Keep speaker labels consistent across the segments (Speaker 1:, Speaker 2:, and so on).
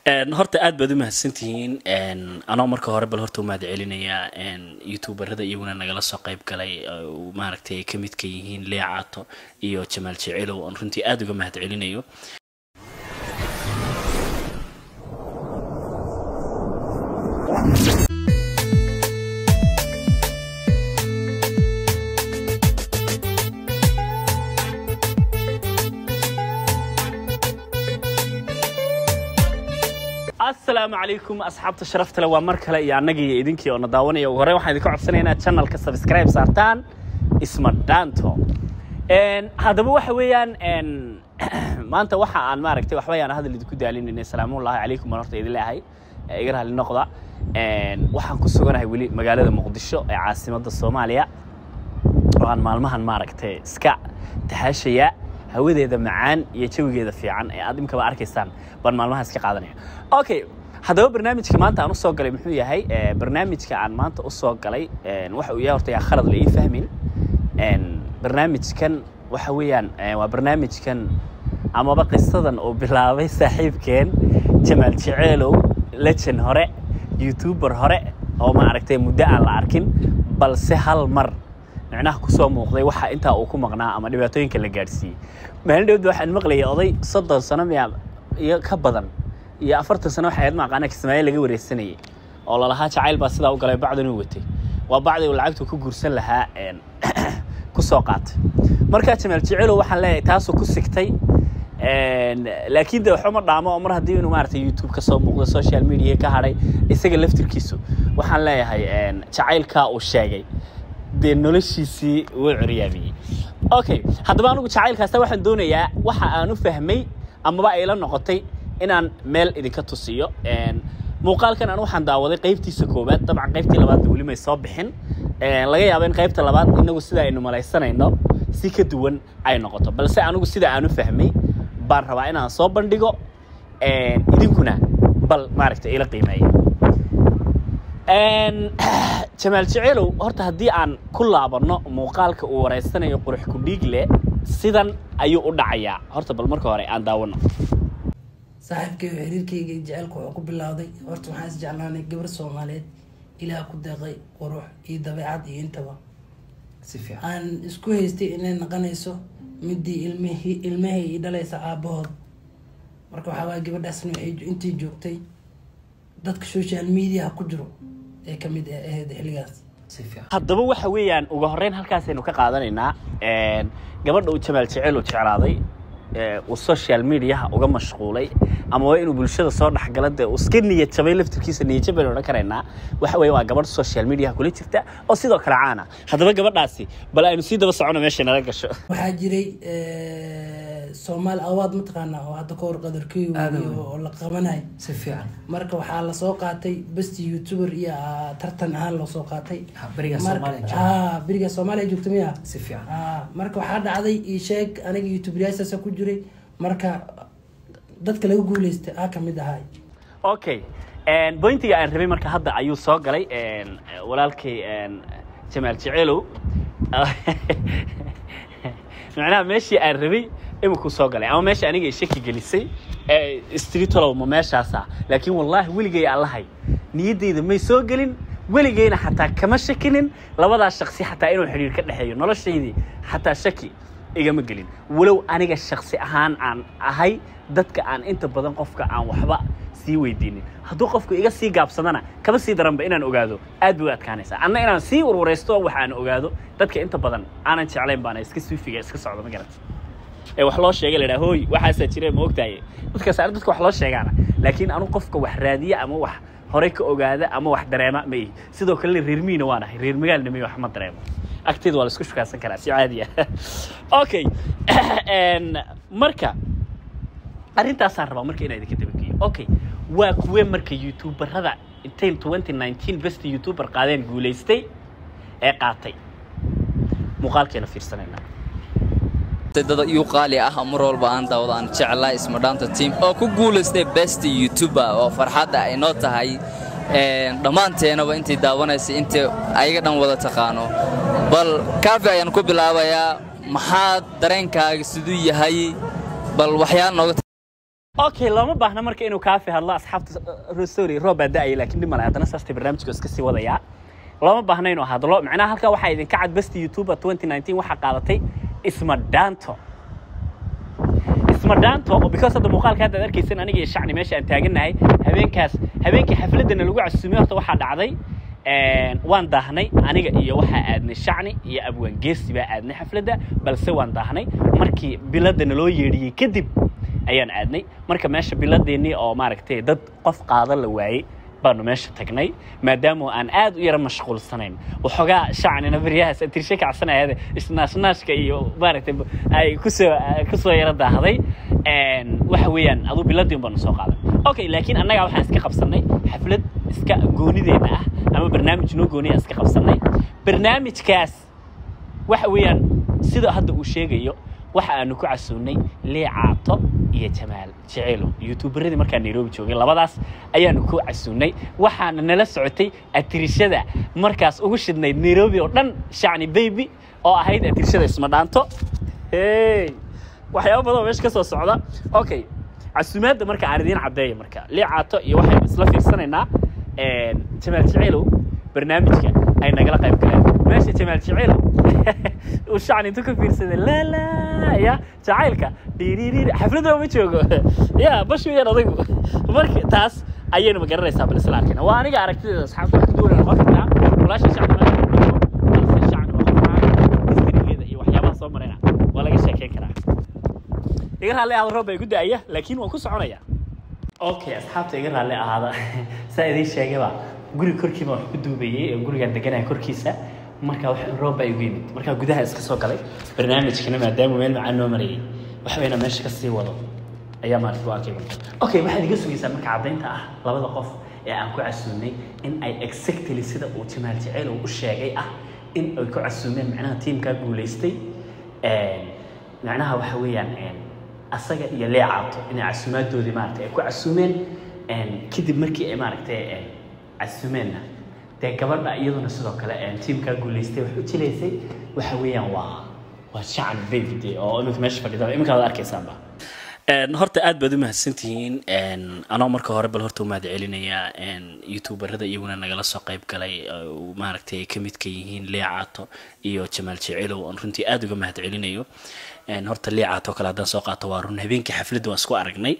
Speaker 1: horta aad baad u mahadsantihiin anoo marka hore bal horta u mahad celinayaa youtuberada iyaguna nagala soo qayb galay maaragtay ay ka midka yihiin leecaato iyo jamaal jecelow oon runtii aada uga mahad celinayo asalaamu calaykum asxaabta sharafta le waa mar kale iyo annagii iyo idinkii oo na daawanaya ugu horreyn waxaan idinka codsanaya inaad channelka subscribe saartaan isma dhaanto haddaba waxa weeyaan maanta waxa aan maaragtay waxba yaan hadal idinku daalinayna salaamullahi calaykum baan horta idin leeyahay iga raalli noqda waxaan ku suganahay weli magaalada muqdisho ee caasimadda soomaaliya oo aan maalmahan maaragtay iska tahaashaya hawadeeda macaan iyo jawigeeda fiican ee aad imkaba arkaysaan baan maalmaha iska qaadanaya okay haddaba barnaamijka maanta aan usoo galay muxuu yahay barnaamijka aan maanta usoo galay waxa uu yahay horta yaa khalad la ii fahmin barnaamijkan waxa weeyaan waa barnaamijkan amaba qisadan uu bilaabay saaxiibkeen jamaal jeceelow lejan hore youtuber hore oo maaragtay muddo aan la arkin balse hal mar micnaha kusoo muuqday waxa intaa uu ku maqnaa ama dhibaatooyinka la gaadhsiiyey maalin dhowda waxaan maqlayay oday soddon sano miya iyo ka badan iyo afartan sano waxay ahayd maaqaana kismaayo laga wareysanayay oo lalahaa jacayl baa sidaa u galay bacdan uu watay waa bacdi uu lacagtu ku guursan lahaa ku soo qaatay markaa jamaal jecelow waxaan leeyahay taasuu ku sigtay laakiin de waxuma dhaamo oo mar haddii inuu maaragtay youtube ka soo muuqdo social media ka hadhay isaga laftirkiisu waxaan leeyahay jacaylkaa uu sheegay dee noloshiisii wuu curyaamiyey okay haddaba anigu jacaylkaasta waxaan doonayaa waxa aan u fahmay amaba ay la noqotay inaan meel idinka tusiyo muuqaalkan aan waxaan daawaday qaybtiisa koowaad dabcan qaybtii labaadna weli may soo bixin laga yaabo in qaybta labaad inagu sida aynu malaysanayno si ka duwan ay noqoto balse anigu sida aan u fahmay baan rabaa inaan soo bandhigo idinkuna bal maaragta ila qiimeeya jamaal jeceelow horta haddii aan ku laabanno muuqaalka uu wareysanayo qurux kudhiigle sidan ayuu u dhacayaa horta bal marka hore aan daawano
Speaker 2: saaxiibkayga xiriirkayga jaceylka wuxuu ku bilowday horta waxaan is jeclaanay gabar soomaaliyeed ilaah ku deeqay qurux iyo dabeecad iyo intaba
Speaker 3: si fiican
Speaker 2: aan isku haystay inay naqanayso midii ilmihii ilmahay ii dhalaysa aabahood marka waxaa waaya gabadhaasna waxay intii joogtay dadka social media ku jiro ee ka mid ahayd xilligaas
Speaker 3: si fiican
Speaker 1: haddaba waxa weeyaan ugu horreyn halkaasaynu ka qaadanaynaa gabadha uu jamaal jecel uu jeclaaday uu social mediaha uga mashquulay ama waa inuu bulshada soo dhexgala dee uu iska niyad jabay laftirkiisa niyad jab baynu odhan karaynaa waxa weeye waa gabadh social mediaha kula jirta oo sidoo kale caana haddaba gabadhaasi bal aynu sii daba socono meesha nala gasho
Speaker 2: waxaa jiray soomaali awaad mataqaanaa oo hadda kahor qadarkeyu
Speaker 3: Aad u weyn.
Speaker 2: oo la qabanay
Speaker 3: si fiican
Speaker 2: marka waxaa lasoo qaatay besti youtuber iyo ah, tartan ahaan loo soo qaatay
Speaker 3: Ha, beriga
Speaker 2: Marka-
Speaker 3: Soomaaliya jooga.
Speaker 2: ah, beriga soomaaliya joogta miya
Speaker 3: si fiican
Speaker 2: Ah, marka waxaa dhacday ii sheeg aniga youtuberyaashaasa ku jiray marka dadka laga guuleystay aa kamid ahay
Speaker 1: okay bointiga aan rabay marka hadda ayuu soo galay walaalkay jamaal jeceelow macnaha meeshii aan rabay imikuu soo galay ama meesha aniga ay shaki gelisay streetolow ma meeshaasa laakiin wallaahi weligay allahay niyaddayda may soo gelin weligayna xataa kama shakinin labadaas shaksi xataa inuu xidhiir ka dhexeeyo noloshaydii xataa shaki igama gelin walow aniga shaksi ahaan aan ahay dadka aan inta badan qofka aan waxba sii weydiinin hadduu qofku iga sii gaabsadana kama sii daranba inaan ogaado aad bay u adkaanaysaa anna inaan sii warwaraysto wax aan ogaado dadka inta badan aanan jeclayn baana iska suufiga iska socda ma garata ee wax loo sheegay la dhaha hooy waxaasaa jira ma ogtahay dadkaas ar dadka wax loo sheegaana laakiin anu qofka wax raadiya ama wax horey ka ogaada ama wax dareema ma ihi sidoo kalena reer miina waan ahay reer magaalna may wax ma dareemo agteeda waa la isku shukaasan karaa si caadi ah okay marka arrintaasaan rabaa marka inaa idinka dabageeyo okay waa kuwe marka youtuberada intay 2019 best youtuber qaadeen guulaystay ee qaatay muuqaalkeena fiirsanaynaa
Speaker 4: dad iyu qaali ah mar walba aan daawado aan jeclaa isma dhaanta team oo ku guulaystay best youtuber oo farxadda ay noo tahay een, dhammaanteenaba intii daawanaysa intii ayaga dhan wada taqaano bal kaafi ayaan ku bilaabayaa maxaa dareenkaaga siduu yahay bal waxyaal nooga
Speaker 1: okay looma baahna marka inuu kaafi hadlo asxaabta sorry roob baa da-aya laakiin dhib male haddana saastay barnaamijka iska sii wadayaa looma baahna inuu hadlo macnaha halkaa waxaa idinka cad besti youtuber 2019 waxaa qaadatay isma dhaanto isma dhaanto oo because hadda muuqaalka hadda aad arkaysan aniga iyo shacni meesha aan taagannahay habeenkaas habeenkii xafladana lagu casuumay horta waxaa dhacday een, waan daahnay aniga iyo waxaa aadnay shacni iyo abwaan geesi baa aadnay xafladda balse waan daahnay markii biladda naloo yeedhiyey kadib ayaan aadnay marka meesha biladeennii oo maaragtay dad qof qaada la waayey baanu meesha tagnay maadaama aan aad u yara mashquulsanayn waxoogaa shacnina baryahaas tirshe kacsanayade isnaashnaashka iyo maaragtay ay kusoo kusoo yara daahday Een, waxa weeyaan aduu biladii baanu soo qaaday okay laakiin annaga waxaan iska qabsanay xaflad iska goonideena ah ama barnaamij noo gooniya iska qabsanay barnaamijkaas waxa weeyaan sida hadda uu sheegayo waxa aanu ku casuunay liicaato iyo jamaal jeceelo youtuberadii markaa nairobi joogay labadaas ayaanu ku casuunay waxaana nala socotay atirishada markaas ugu shidnayd nairobi oo dhan shacni baby oo ahayd atirishada isma dhaanto hey waxyaabo badan oo meesha ka soo socda okay casuumaadda marka aan idiin caddeeya marka liicaato iyo waxaynu isla fiirsanaynaa een, jamaal jeceelow barnaamijka ay nagala qayb galeen meesha jamaal jeceelow uu shacni intuu ka fiirsaday lala ya jacaylka dhiiriiriiri xafladda ma joogo ya bash weeyaan odaygu marka taas ayaynu ma garanaysaa bal isla arkayna waa aniga aragtideeda asxaabta wax ka duwanay noqon kartaa walaasha shacni ma balse shacni waa qofaan historygeeda iyo waxyaabaha soo marayna waa laga sheekeyn karaa iga raalli ahaada roob baa igu da-aya laakiin waan ku soconaya okay asxaabta iga raalli ahaada saa idiin sheegayba guri korkiiba wax ku duubayay ee gurigaan deganaya korkiisa marka wax roob baa igu yimid markaa gudaha iska soo galay barnaamijkana maadaama meel macaan noo marayay wax wayna meesha ka sii wado ayaa maarata go-aanka igu okay waxaad iga sugaysaa marka caddaynta ah labada qof ee aan ku casuumnay in ay exactly sida uu jamaal jaceyl uu u sheegay ah in ay ku casuumeen macnaha tiimkaa guulaystay Een, macnaha waxa weeyaan een, asaga iyo leecaato inay casuumaadoodii maaragtay ay ku casuumeen Een, kadib markii ay maaragtay een, casuumeenna dee gabadha iyaduna sidoo kale een, tiimkaa guulaystay wax u jilaysay waxa weeyaan waa waa shacan baby dee oo iminka meesha fadhida iminka aad arkaysaanba horta aad baad u mahadsantihiin anoo marka hore bal horta u mahad celinayaa youtuberada iyaguna nagala soo qayb galay oo maaragtay ay ka midka yihiin liicaato iyo jamaal jecelow oon runtii aad uga mahad celinayo horta liicaato kale haddaan soo qaato waa run habeenkii xafladda waan isku aragnay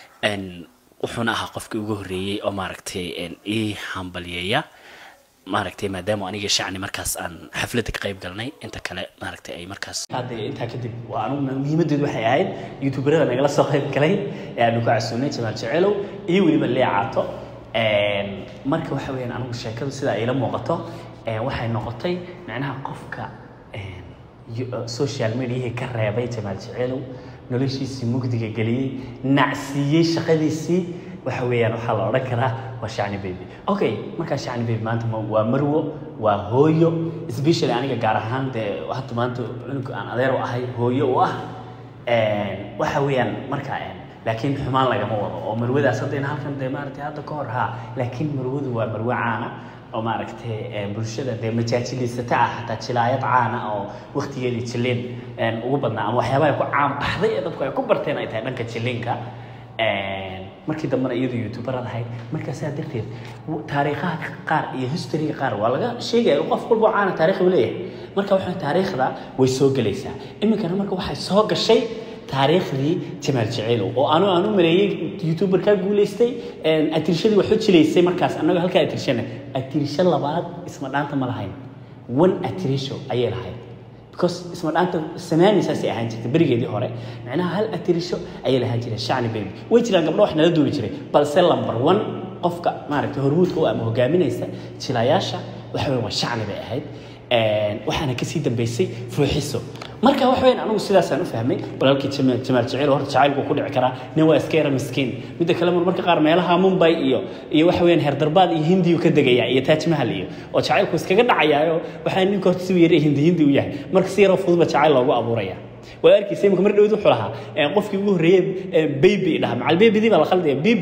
Speaker 1: wuxuuna ahaa qofkii ugu horreeyey oo maaragtay ii hambalyeeya maaragtay maadaama aniga shacni markaas aan xafladda ka qayb galnay inta kale maaragtay ay markaas hadda intaa kadib waa anuguna muhiimadeedu waxay ahayd youtuberada nagala soo qayb galay ee aanu ku casuunay jamaal jecelow iyo weliba leecaato marka waxa weeyaan anigu sheekadu sida ila muuqato waxay noqotay macnaha qofka social mediahii ka reebay jamaal jecelow noloshiisii mugdiga geliyey nacsiiyey shaqadiisii waxa weeyaan waxaa la odhan karaa waa shacni baby okay markaa shacni baby maanta ma- waa marwo waa hooyo especially aniga gaar ahaan dee hadda maanta cunuga aan adeer u ahay hooyo u ah waxa weeyaan markaa laakiin xumaan lagama wado oo marwadaas hadda in halkan dee maaragtay hadda ka hor haa laakiin marwadu waa marwo caana oo maaragtay bulshada dee majaajilisata ah xataa jilaayad caana oo waqtigeedii jileen ugu badnaa ama waxyaabaha ku caan baxday ee dadku ay ku barteen ay tahay dhanka jilinka markii dambena iyadu youtuberad ahayd markaa saa darteed taariikhaha qaar iyo historyga qaar waa laga sheegaya qof walba oo caana taariikh uu leeyahay marka waxaa taariikhda way soo gelaysaa iminkana marka waxay soo gashay taariikhdii jamaal jeceelow oo anu aan u maleeyey youtuber kaa guulaystay atirishadii wax u jilaysay markaas annagoo halkaa atirishana atirisho labaad isma dhaanta ma lahayn one atirisho ayay lahayd because isma dhaanta samaani saasay ahaan jirtay berigeedii hore macnaha hal atirisho ayay lahaan jireen shacni baby way jiraan gabdho wax nala duubi jiray balse lamber one qofka maaragtay hormuudka u ama hogaaminaysa jilayaasha waxa weyn waa shacni bay ahayd waxaana kasii dambeysay fuuxiso marka wax weyn anigu sidaasaan u fahmay walaalkii jamaal jamaal jaceyl horta jacaylku ku dhici karaa nin waa iska yara miskiin midda kale marmarka qaar meelaha mumbai iyo iyo waxa weeyaan herdarbaad iyo hindiyu ka degaya iyo taaj mahal iyo oo jacaylku iskaga dhacayaayo waxaa ninka horta si yara hindi hindi u yahay marka si yaroo fududba jacayl loogu abuuraya waa arkaysa imika mar dhawd wuxuu lahaa qofkii ugu horreeyey baby dhaha macal babydii baa la khaldaya baby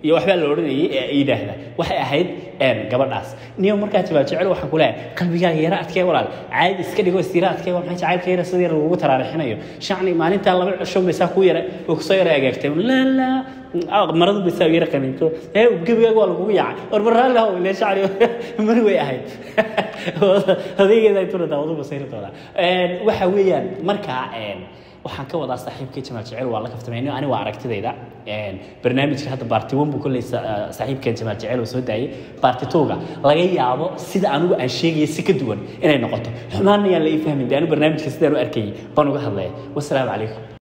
Speaker 1: iyo waxbaa la odhanayay ee yidhaahda waxay ahayd een, gabadhaas niyo markaa jawaab jecel waxaan ku leeyahay qalbigaaga yara adkee walaal caadi iska dhigo istira adkee waa maxay jacaylka yara sida yar lagugu taraarixinayo shacni maalintaa laba cisho baysaa ku yara oo kusoo yara agaagtay laa laa ah, maradu baysaa yara qaniinto ee gebigaaga waa lagugu yaacay war barraalli haw ile shacni mari way ahayd adeegeeda intuna daawadu basayri doonaa Een, waxa weeyaan markaa een, waxaan ka wadaa saaxiibkay jamaal jecel waa la kaftamay ani waa aragtidayda Een, barnaamijka hadda baarti one buu kolley sa- ah, saaxiibkeen jamaal jecel oo soo daayay baarti towga laga yaabo sida anigu aan sheegaya si ka duwan inay noqoto xumaana yaan la ii fahmin de anigu barnaamijka sidaan u arkayay baan uga hadlaya wasalaamu calaykum